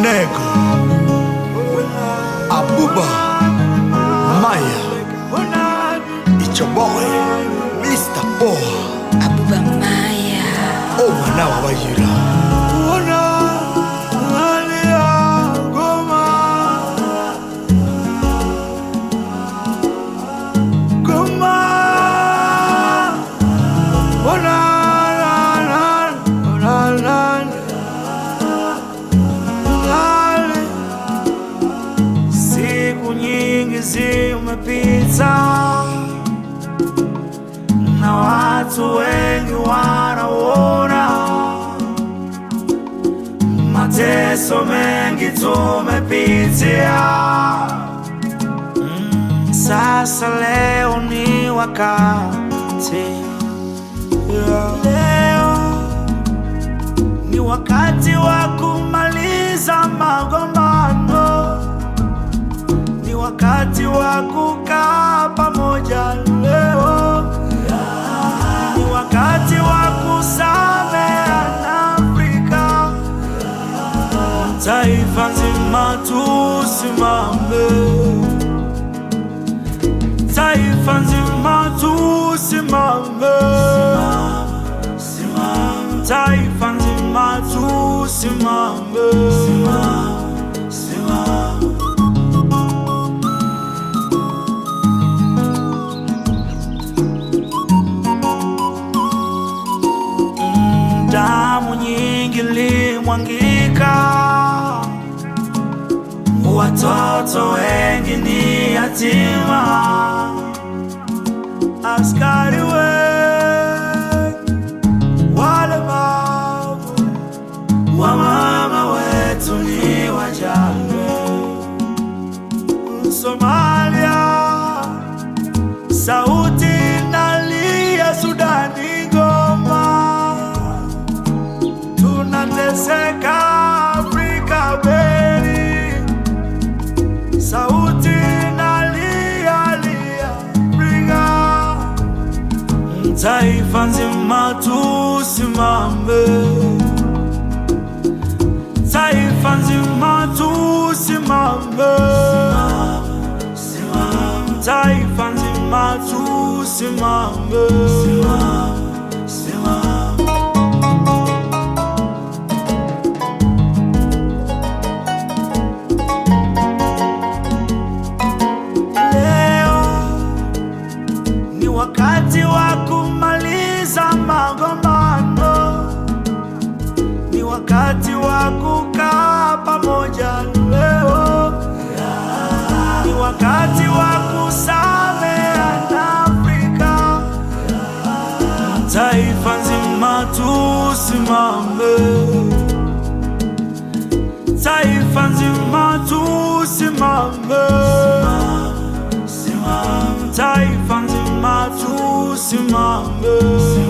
Nego, Abuba, Maya, Ichoboy, Mr. Poa, Abuba Maya o mwana wa Wayira. Siku nyingi zimepita na watu wengi wanaona mateso mengi tumepitia. Mm, Sasa leo ni wakati leo ni wakati wa kumaliza magombano ni wakati wa kukaa pamoja leo, ni wakati wa kusameheana Afrika, taifa nzima tusimame, taifa nzima tusimame, taifa nzima tusimame, simame. damu nyingi limwangika, watoto wengi ni yatima, askari wengi walemavu, wamama wetu ni wajane. Somalia sauti inalia, Sudani Goma tunateseka Afrika Beri, sauti inalia lia Afrika, taifa nzima tusimame, taifa nzima tusimame, taifa nzima tusimame, simame. Leo ni wakati wa kumaliza magombano, ni wakati wa kukaa pamoja leo, ni wakati wa kusameheana Afrika, taifa nzima tusimame, taifa nzima tusimame taifa nzima tusimame,